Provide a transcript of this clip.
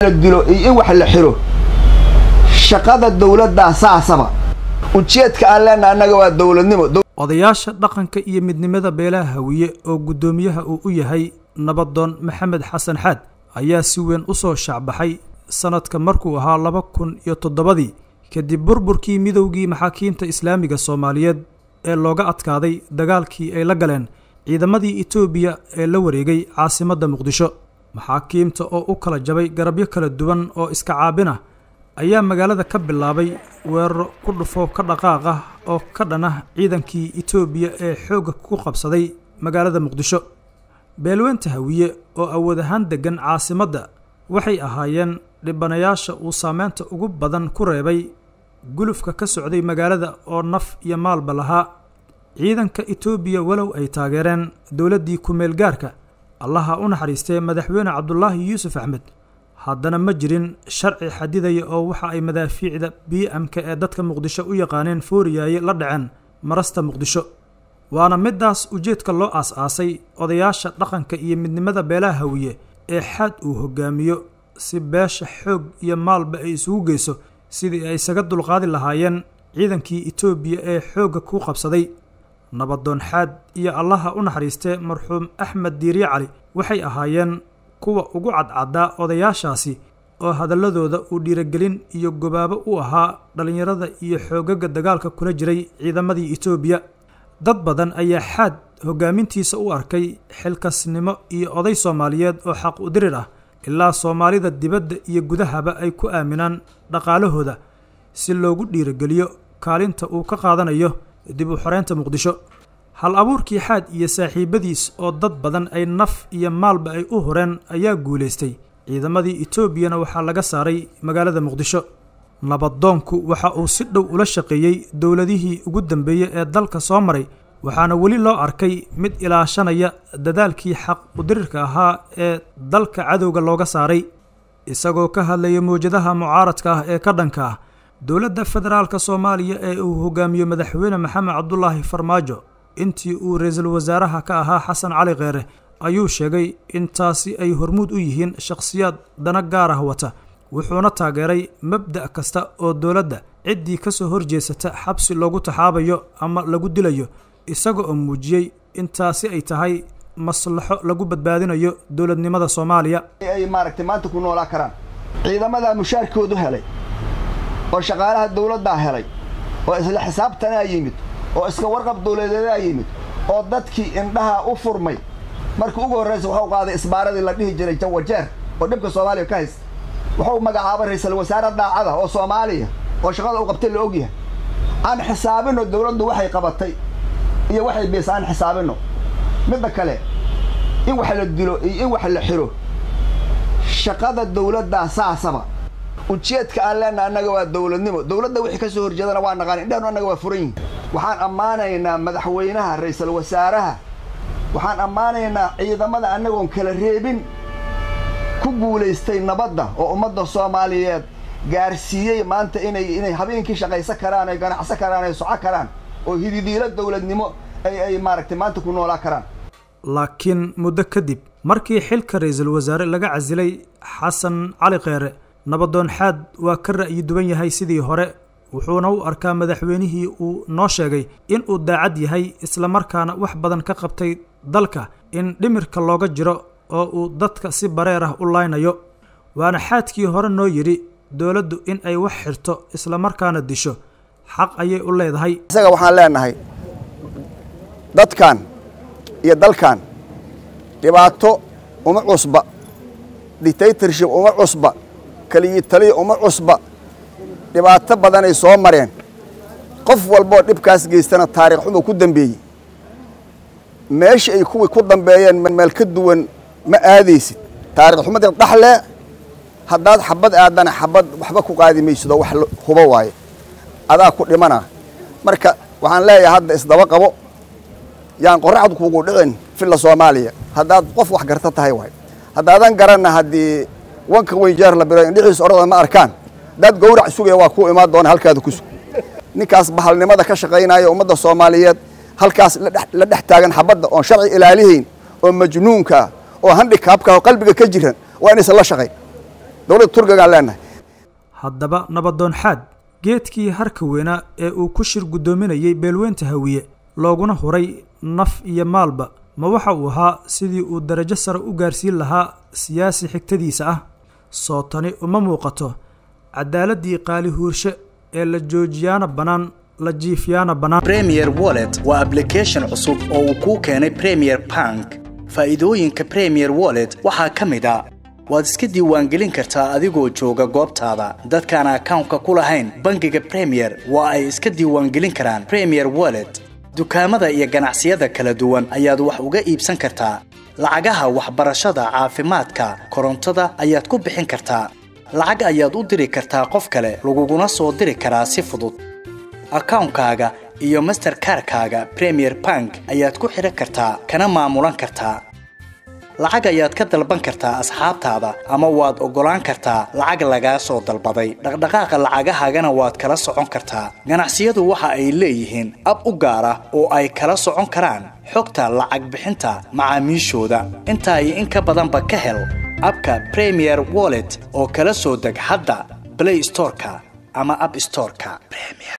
dilo iyo in wax la xiro shaqada dowladdaa saasaba ujeedka aan leenaha annaga waa dowladnimo odayaasha dhaqanka iyo midnimada beelaha hawiye oo guddoomiyaha uu u yahay nabadoon maxamed xasan xaad ayaa si weyn u soo shaacbaxay sanadka markuu ahaa laba kun iyo toddobadii kadib burburkii midowgii maxaakiimta islaamiga soomaaliyeed ee looga adkaaday dagaalkii ay la galeen ciidamadii etoobiya ee la wareegay caasimadda muqdisho maxaakiimta oo u kala jabay garabyo kala duwan oo iska caabin ah ayaa magaalada ka bilaabay weeraro ku dhufo ka dhaqaaq ah oo ka dhan ah ciidankii etoobiya ee xoogga ku qabsaday magaalada muqdisho beelweynta hawiye oo awood ahaan deggan caasimadda waxay ahaayeen dhibanayaasha uu saameynta ugu badan ku reebay gulufka ka socday magaalada oo naf iyo maalba lahaa ciidanka etoobiya walow ay taageereen dowladdii ku-meel gaarka allaha u naxariistee madaxweyne cabdulaahi yuusuf axmed haddana ma jirin sharci xadidaya oo waxa ay madaafiicda b m-ka ee dadka muqdisho u yaqaaneen fooriyaaye la dhaceen marasta muqdisho waana midaas ujeedka loo aas-aasay odayaasha dhaqanka iyo midnimada beelaha hawiye ee xaad uu hogaamiyo si beesha xoog iyo maalba ay isugu geyso sidii ay isaga dulqaadi lahaayeen ciidankii etoobiya ee xoogga ku qabsaday nabadoon xaad iyo allaha u naxariistee marxuum axmed diiriye cali waxay ahaayeen kuwa ugu cadcaddaa odayaashaasi oo hadalladooda uu dhiiragelin iyo gobaabo u ahaa dhallinyarada iyo xoogaga dagaalka kula jiray ciidamadii etoobiya dad badan ayaa xaad hoggaamintiisa u arkay xilkasnimo iyo oday soomaaliyeed oo xaq u dirir ah ilaa soomaalida dibadda iyo gudahaba ay ku aaminaan dhaqaalahooda si loogu dhiirageliyo kaalinta uu ka qaadanayo dib u xoreynta muqdisho hal abuurkii xaad iyo saaxiibadiis oo dad badan ay naf iyo maalba ay u horeen ayaa guulaystay ciidamadii etoobiyana waxaa laga saaray magaalada muqdisho nabadoonku waxa uu si dhow ula shaqeeyey dowladihii ugu dambeeyey ee dalka soo maray waxaana weli loo arkay mid ilaashanaya dadaalkii xaq udirirka ahaa ee dalka cadowga looga saaray isagoo ka hadlaya mawjadaha mucaaradka ah ee ka dhanka ah dowladda federaalka soomaaliya ee uu hogaamiyo madaxweyne maxamed cabdulaahi farmaajo intii uu ra-iisul wasaaraha ka ahaa xasan cali kheere ayuu sheegay in taasi ay hormuud u yihiin shakhsiyaad dana gaar ah wata wuxuuna taageeray mabda' kasta oo dowladda ciddii ka soo horjeesata xabsi loogu taxaabayo ama lagu dilayo isaga oo muujiyey in taasi ay tahay maslaxo lagu badbaadinayo dowladnimada soomaaliya ay maaragtay maanta ku noolaa karaan ciidamadaa mushaarkoodu helay oo shaqaalaha dawladdaa helay oo isla xisaabtanaa yimid oo iska warqab dawladeedaa yimid oo dadkii indhaha u furmay markii ugu horraysa waxuu qaaday isbaaradii la dhihi jiray jawajeer oo dhibka soomaaliya ka haysta wuxuu magacaabay ra-iisul wasaare daacada oo soomaaliya oo shaqada u qabtay la ogyahay aan xisaabinno dawladdu waxay qabatay iyo waxay biisa aan xisaabinno midda kale in wax la dilo iyo in wax la xiro shaqada dawladdaa saasaba ujeedka aan leenaha annaga waa dawladnimo dawladda wixii ka soo horjeedana waa naqaan indhahnu annaga waa furan yihin waxaan ammaanaynaa madaxweynaha ra-iisul wasaaraha waxaan ammaanaynaa ciidamada annagoon kala reebin ku guulaystay nabadda oo ummadda soomaaliyeed gaarsiiyey maanta inay inay habeenkii shaqaysan karaan ay ganacsan karaan ay soco karaan oo hididiilo dawladnimo ay ay maaragtay maanta ku noolaa karaan laakiin muddo kadib markii xilka ra-iisul wasaare laga casilay xasan cali kheere nabadoon xaad waa ka ra'yi duwan yahay sidii hore wuxuuna u arkaa madaxweynihii uu noo sheegay in uu daacad yahay islamarkaana wax badan ka qabtay dalka in dhimirka looga jiro oo uu dadka si bareer ah u laynayo waana xaadkii hore noo yidhi dowladdu in ay wax xirto islamarkaana disho xaq ayay u leedahay isaga waxaan leenahay dadkan iyo dalkan dhibaato uma cusba dictatorship uma cusba keliyi taliya uma cusba dhibaato badanay soo mareen qof walboo dhibkaas geystana taariikh xuma ku dambeeyey meesha ay kuwii ku dambeeyeen meel ka duwan ma aadaysid taarikh xumadii dhaxlee haddaad xabad aadana xabad waxba ku qaadi maysidoo wax hubo waaye adaa ku dhimana marka waxaan leeyahay hadda isdaba qabo yaan qorraxdu kugu dhicin filla soomaaliya haddaad qof wax garta tahay waay haddaadan garanna haddii wanka weyn jeer la biro indhixiis orada ma arkaan haddaad gawrac sugaya waa kuu imaan doona halkaada ku sug ninkaas bahalnimada ka shaqaynaya ummadda soomaaliyeed halkaas la dhex taagan xabadda oon sharci ilaalihayn oo majnuunkaa oo handikaabka oo qalbiga ka jiran waa inaysan la shaqayn dowladda turkigaan leenahay haddaba nabadoon xaad geedkii harka weynaa ee uu ku shir guddoominayey beelweynta hawiye looguna huray naf iyo maalba ma waxa uu ahaa sidii uu darajo sare u gaarsiin lahaa siyaasi xigtadiisa ah soo tani uma muuqato cadaaladii qaali huurshe ee la joojiyaana bannaan la jiifyaana bannaan premier wallet waa ablication cusub oo uu kuu keenay premier bank faa'iidooyinka premier wallet waxaa ka mid a waad iska diiwaangelin kartaa adigoo jooga goobtaada dadkaan akawnka ku lahayn bangiga premier waa ay iska diiwaangelin karaan premier wallet dukaamada iyo ganacsiyada kala duwan ayaad wax uga iibsan kartaa lacagaha waxbarashada caafimaadka korontada ayaad ku bixin kartaa lacag ayaad u diri kartaa qof kale laguguna soo diri karaa si fudud akawnkaaga iyo masterkarkaaga premier bank ayaad ku xidhan kartaa kana maamulan kartaa lacag ayaad ka dalban kartaa asxaabtaada ama waad oggolaan kartaa lacag lagaa soo dalbaday dhaqdhaqaaqa lacagahaagana waad kala socon kartaa ganacsiyadu waxa ay leeyihiin ab u gaar ah oo ay kala socon karaan xogta lacag bixinta macaamiishooda intaa iyo in ka badanba ka hel abka premier wallet oo kala soo deg hadda blay storeka ama ab storeka